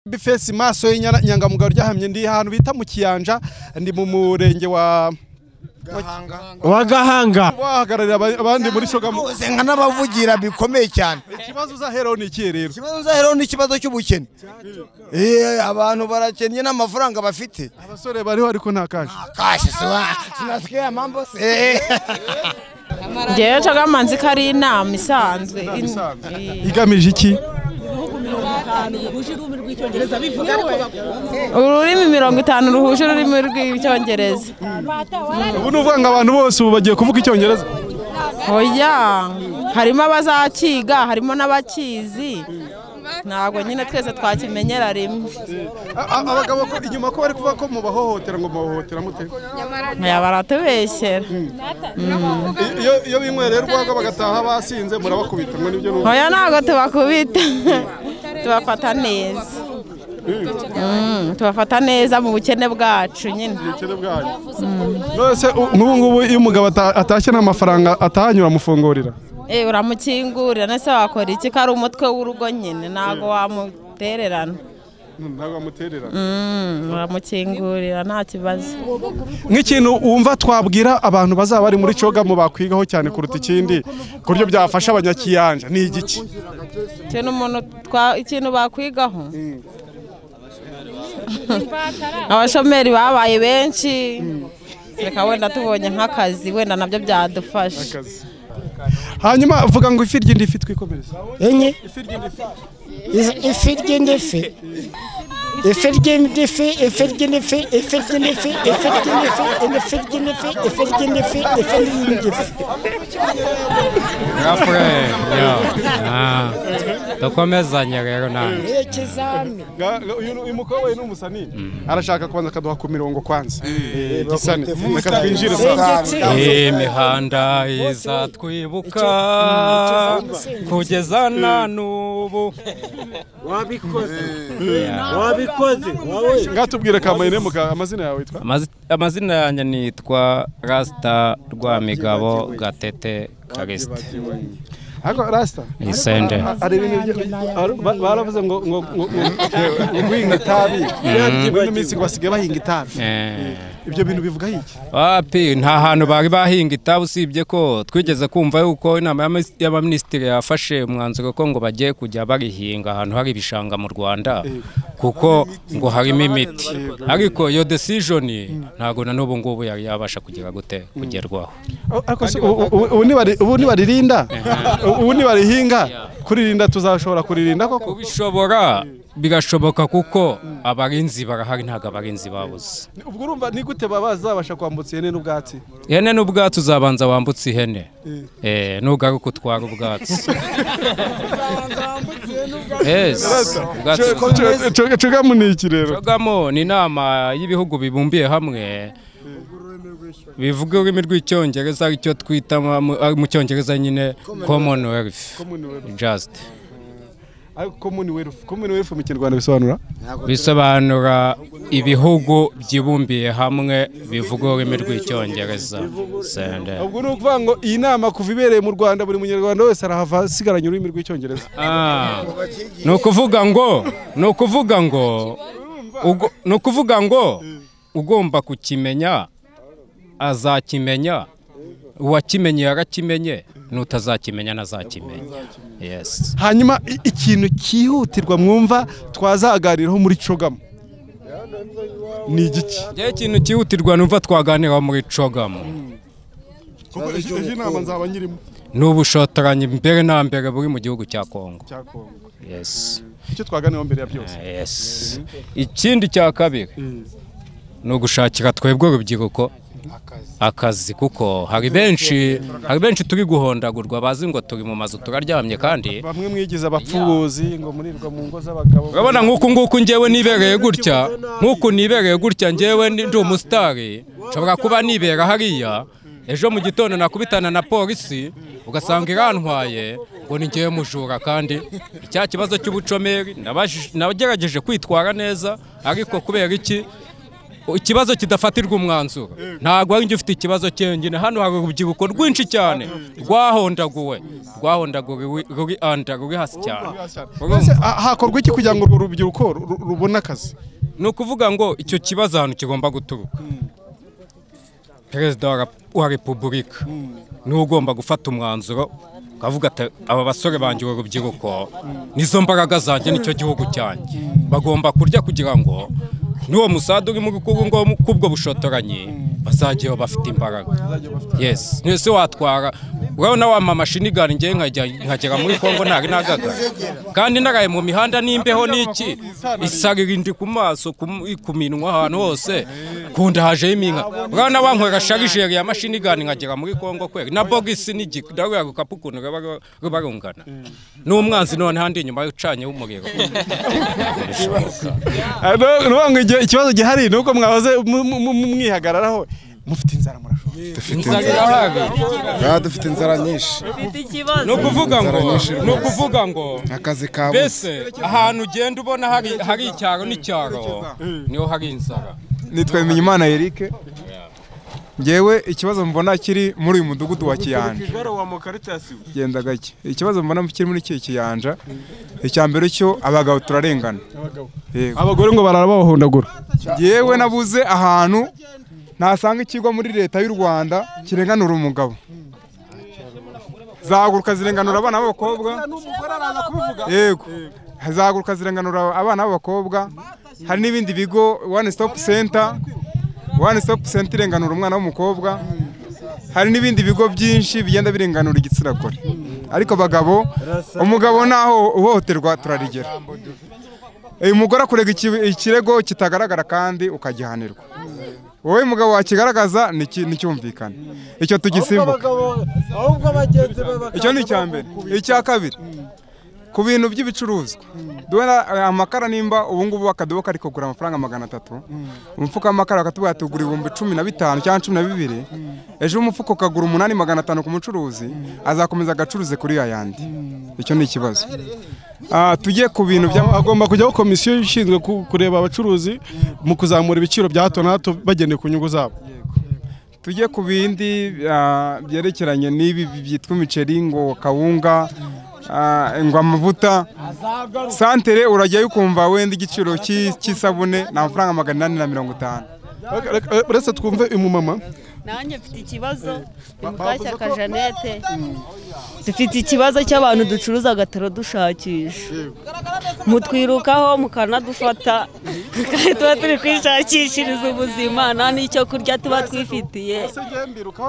bifesi maso y'inyangamugayo ryahamye ndi ahantu bita mu kiyanja ndi mu murenge wa wa gahanga wahagararira aba- abandi muri shogamu bose nka n'abavugira bikomeye cyane ikibazo uzaheraho ni ikihe rero ikibazo nzaheraho ni ikibazo cy'ubukene Eh, abantu barakennye n'amafaranga bafite abasore bariho ariko nta kashi kashi siwa sinasikia mambo si ngewe cyo gamanzi ko ari inama isanzwe igamije iki ururimi mirongo itanu ruhuje ururimi rw'icyongereza ubu ni uvuga ngo abantu bose ubu bagiye kuvuga icyongereza oya harimo abazakiga harimo n'abakizi ntabwo nyine twese twakimenyera rimwe A- a- abagabo ko inyuma ko bari kuvuga ko mubahohotera ngo mubahohotera mute aya baratubeshyera I- iyo iyo binywera rero urwagwa bagataha basinze murabakubita ngo nibyo nubu oya ntabwo tubakubita tubafata neza Mm, tubafata neza mu bukene bwacu nyine ubukene bwanyu nose u- nk'ubu ngubu iyo umugabo ata- atashye nta mafaranga atahanyura amufungurira Eh, uramukingurira nese wakora iki ko ari umutwe w'urugo nyine ntabwo wamutererana ntabwo amuterera Mm, uramukingurira nta kibazo nk'ikintu wumva twabwira abantu bazaba bari muri cogamu bakwigaho cyane kuruta ikindi ku buryo byafasha abanyakiyanja ni igiki ikintu umuntu twa- ikintu bakwigaho abashomeri babaye benshi reka wenda tubonye nk'akazi wenda nabyo byadufasha hanyuma vuga ngo ifi ry'indifi twikomereze enye Is- ifi ry'indifi ifi ry'indifi ifi ry'indifi ifi ry'indifi ifi ry'indifi ifi ry'indifi ifi ry'indifi ifi ry'indifi Gafure, yo. Dukomezanye rero nanjye. ikizami uyu mukobwa we ni umusani arashaka kubanza akaduha ku mirongo kwanza Eh, gisane reka twinjire saa imihanda izatwibuka kugeza na n'ubu ngatubwire kamayine muka amazina yawe witwa Amazi- amazina yanjye nitwa rasita rwamigabo gatete karisite ariko rasita isende hari ibintu bya- har- ba- baravuze ngo ngo ngo ngo- ngo guhinga itabi muri ino minsi ngo basigaye bahinga itabi Eh, ibyo bintu bivuga iki wapi nta hantu bari bahinga itabi usibye ko twigeze kumva yuko inama y'amis- y'abaminisitiri yafashe umwanzuro ko ngo bagiye kujya barihinga ahantu hari ibishanga mu rwanda kuko ngo harimo imiti ariko iyo desijoni ntabwo na n'ubu ngubu yari yabasha kugera gute kugerwaho ariko se ubu- ubu- ubu nibari- ubu nibaririnda ubu nibarihinga kuririnda tuzashobora kuririnda koko kubishobora bigashoboka kuko abarinzi barahari ntabwo abarinzi babuze ubwo urumva ni gute baba bazabasha kwambutsa ihene n'ubwatsi ihene n'ubwatsi uzabanza wambutse ihene Eh, nugaruka utwara ubwatsi Yes, ubwatsi buzaba- cogamu ni iki rero Kagamo ni inama y'ibihugu bibumbiye hamwe bivuga ururimi rw'icyongereza aricyo twita mu- mu- mu cyongereza nyine commonwealth just commonwealth commonwealth mu kinyarwanda bisobanura bisobanura ibihugu byibumbiye hamwe bivuga ururimi rw'icyongereza Sende. ubwo ni ukuvuga ngo iyi nama kuva ibereye mu rwanda buri munyarwanda wese arahava asigaranye ururimi rw'icyongereza Ah, ni ukuvuga ngo ni ukuvuga ngo ugo- ni ukuvuga ngo ugomba kukimenya azakimenya uwakimenye yarakimenye n'utazakimenya ntazakimenya yes hanyuma i- ikintu cyihutirwa mwumva twazaganiraho muri cogamu ni igiki ngewe ikintu cyihutirwa numva twaganiraho muri cogamu iyi nama nzaba nyirimo ni ubushotoranyi mbere na mbere buri mu gihugu cya kongo yes icyo twaganiraho mbere ya byose yes ikindi cya kabiri ni ugushakira twebwe urubyiruko akazi kuko hari benshi hari benshi turi guhondagurwa bazi ngo turi mu mazu turaryamye kandi bamwe mwigize abapfubuzi ngo murirwa mu ngo z'abagabo urabona nk'uku nguku ngewe nibereye gutya nk'uku nibereye gutya ngewe ni- ndi umusitari nshobora kuba nibera hariya ejo mu gitondo nakubitana na polisi ugasanga irantwaye ngo ni ngewe mujura kandi icya kibazo cy'ubucomeri nabajije- nagerageje kwitwara neza ariko kubera iki ikibazo kidafatirwa umwanzuro ntabwo ari njye ufite ikibazo cyengine hano hari urubyiruko rwinshi cyane rwahondaguwe rwahondaguriwe ruri anda ruri hasi cyane Mbese, ha- hakorwa iki kugira ngo urwo rubyiruko ru- rubone akazi ni ukuvuga ngo icyo kibazo ahantu kigomba guturuka perezida wa rap- wa repubulika niwe ugomba gufata umwanzuro ukavuga ati aba basore banjye uru rubyiruko nizo mbaraga zanjye nicyo gihugu cyanjye bagomba kurya kugira ngo n'uwo musada urimo kubwo bushotoranyi bazajyaho bafite imbaraga yes mwese watwara urabona wa mama shinigani ngewe nkajya- nkagera muri kongo ntari nagaga kandi naraye mu mihanda n'imbeho n'iki isarira indi ku maso ku ku minwa ahantu hose kunda hajeho iminka urabona wankwera sharijeri ya mashinigani nkagera muri kongo kwera na bogisi n'igika ndabura gukapu ukuntu ruba- ruba rungana n'umwanzi none handi inyuma ucanyeho umuriro Ah, no- no, ngo igihe- ikibazo gihari ni uko mwahoze mu- mu- mu- mwihagararaho mufite inzara murashobora Inzara irahari. Baba dufite inzara nyinshi ni ukuvuga ngo Inzara nyinshi ni ukuvuga ngo akazi kabuze mbese ahantu ugenda ubona hari hari icyaro n'icyaro niho hari inzara nitwa Bimenyimana Eric ngewe ikibazo mbona kiri muri uyu mudugudu wa Kiyanja genda gake ikibazo mbona kiri muri iki Kiyanja icya mbere cyo abagabo turarengana Yego. abagore ngo barara babahondagura ngewe nabuze ahantu nasanga ikigo muri leta y'u Rwanda kirenganura umugabo zahaguruka zirenganura abana b'abakobwa yego hazaguruka zirenganura abana b'abakobwa hari n'ibindi bigo one stop center one stop center irenganura umwana w'umukobwa hari n'ibindi bigo byinshi bigenda birenganura igitsina gore ariko abagabo umugabo naho uhohoterwa turarigera uyu mugore akurega iki- ikirego kitagaragara kandi ukagihanirwa wowe mugabo wakigaragaza niki- nticyumvikane icyo tugisimbuka icyo ni icya mbere icya kabiri ku bintu by'ibicuruzwa duhera eh, amakara nimba ubu ngubu akadobo kari kugura amafaranga magana atatu umufuka w'amakara bakatubwira ati ugura ibihumbi cumi na bitanu cyangwa cumi na bibiri ejo umufuka ukagura umunani magana atanu ku mucuruzi azakomeza agacuruze kuri ya yandi icyo ni ikibazo Ah, tujye ku bintu bya hagomba kujyaho komisiyo ishinzwe ku- kureba abacuruzi mu kuzamura ibiciro bya hato na hato bagendeye ku nyungu zabo tujye ku bindi ah, byerekeranye n'ibi byitwa imiceri ngo kawunga ah, ngo amavuta santere urajyayo ukumva wenda igiciro cy'i- cy'isabune ni amafaranga magana inani na mirongo itanu Reka- reka- uretse twumve umumama nanjye mfite ikibazo ni mukashyaka jeannette dufite ikibazo cy'abantu ducuruza bataradushakisha mutwirukaho mukanadufata kandi tuba turi kwishakishiriza ubuzima nta n'icyo kurya tuba twifitiye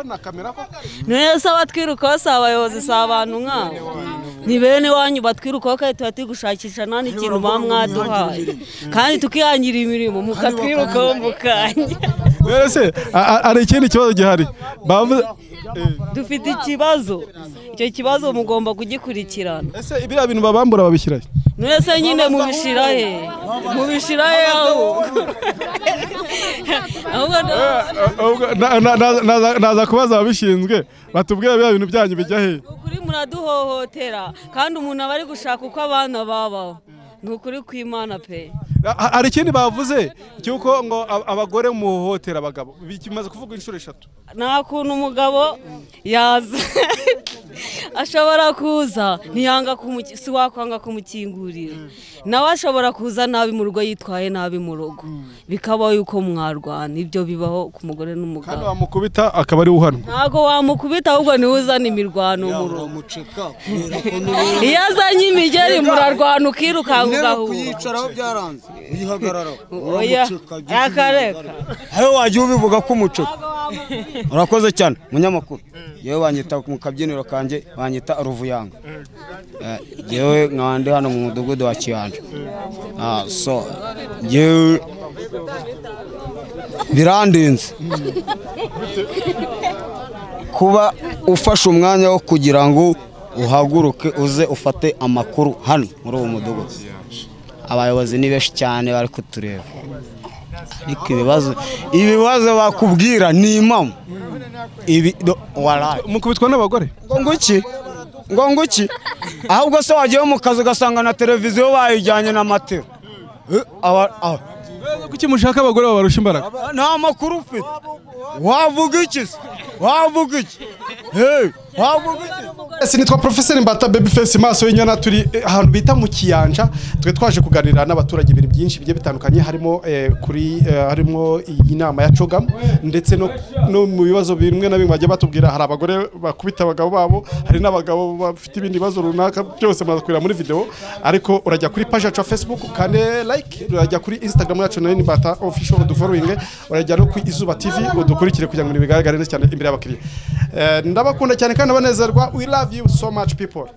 none se abatwirukaho si abayobozi si abantu nkabo ni bene iwanyu batwirukaho kandi tuba turi gushakisha nta n'ikintu baba mwaduhaye kandi tukihangira imirimo mukatwirukaho mukanya rero se a- a- hari ikindi kibazo gihari bavuze dufite ikibazo icyo kibazo mugomba kugikurikirana ese biriya bintu babambura babishyirayo mwese nyine mubishyira he mubishyira he ahubwo ahubwo ni naza kubaza ababishinzwe batubwira biriya bintu byanyu bijya he ukuri muraduhohotera kandi umuntu aba ari gushaka uko abana babaho ni ukuri kw'imana pe hari ikindi bavuze cy'uko ngo a- abagore muhohotera abagabo bimaze kuvuga inshuro eshatu nta kuntu umugabo yaza ashobora kuza ntiyanga kumuki- si wakwanga kumukingurira nawe ashobora kuza nabi mu rugo yitwaye nabi mu rugo bikabaho yuko mwarwana ibyo bibaho ku mugore kandi n'umugabo bamukubita akaba ari uhanwa ntabwo wamukubita ahubwo niwe uzana imirwano mu rugo iyo azanye imigeri murarwana ukirukanka ugahura kuyicaraho byaranze uyihagararaho oya akareka aho wajya ubivuga ko umuco urakoze cyane munyamakuru yewe wanyita mu kabyiniro kanjye wanyita ruvuyanga Eh, yewe nkaba ndi hano mu mudugudu wa kiyanja Ah, so yewe birandinze kuba ufashe umwanya wo kugira ngo uhaguruke uze ufate amakuru hano muri uwo mudugudu abayobozi ni benshi cyane bari kutureba ariko ibibazo ibibazo bakubwira ni impamo ibi do- waraye mukubitwa n'abagore ngo nguki ngo nguki ahubwo se wagiye mu kazi ugasanga na televiziyo bayijyanye na matera Eh, aba- aba- kuki mushaka abagore babarusha imbaraga nta makuru ufite wavuga iki se wavuga iki Hey, wavuga iki Ese nitwa Professor Mbata Babyface maso y'inyana turi eh, ahantu bita mu kiyanja twe twaje kuganira n'abaturage ibintu byinshi bigiye bitandukanye harimo eh, kuri eh, harimo iyi nama ya Chogam ndetse no, no mu bibazo bimwe na bimwe bagiye batubwira hari abagore bakubita abagabo babo hari n'abagabo bafite ibindi bibazo runaka byose murakwira muri video ariko urajya kuri page yacu ya Facebook kandi like urajya kuri Instagram yacu nayo ni Mbata official udufollowing urajya no ku Izuba TV udukurikire kugira ngo bigaragare neza cyane imbere y'abakiriya Eh, ndabakunda cyane kandi abanezerwa we love you so much people